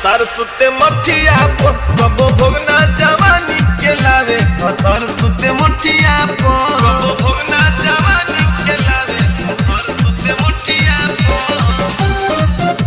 हतार सुते मठिया पो कबो भोगना जवानी के लावे हतार सुते मठिया पो कबो भोगना जवानी के लावे हतार सुते मठिया पो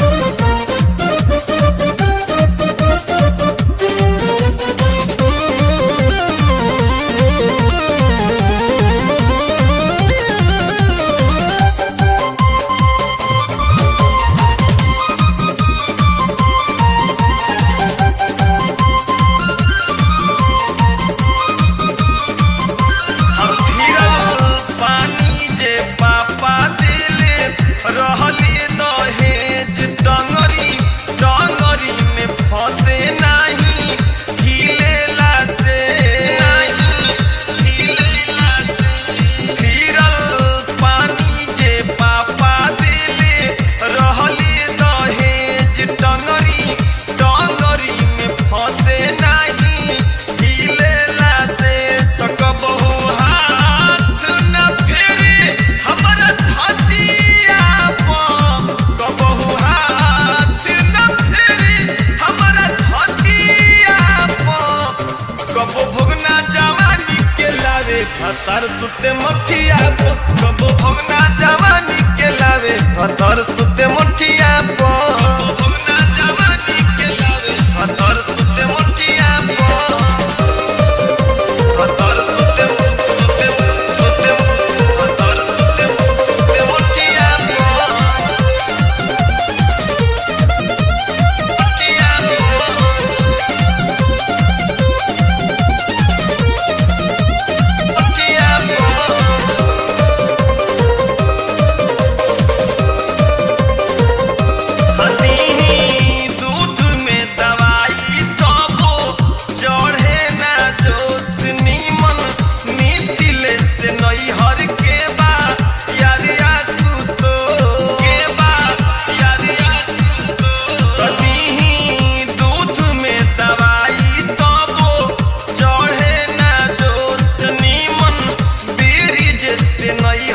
हम फिरल पानी जे पापा दिले रहली दहेज टंगरी टंगरी में फंसे नाही हिलेला से नाही हिलेला से फिरल पानी जे पापा दिले रहली दहेज टंगरी टंगरी में फंसे नाही हिलेला से तक बहु हाथ न फेरे हमरा धतिया पर कबहु हाथ न फेरे हमरा धतिया पर कबो भोगना जवानी के लावे हतार सुते मठिया पो कबो भोगना जवानी के लावे हतार सुते मठिया पो कबो भोगना जवानी के लावे हतार सुते मठिया पो हतार सुते सुते सुते हतार सुते सुते मठिया पो मठिया पो मठिया पो हनी दूध में दवाई तबो चढ़े ना जोश नीमन मिथिले से नैहर के बा यार आसू तो के बा यार आसू तो हनी दूध में दवाई तबो चढ़े ना जोश नीमन ब्रिज से नैहर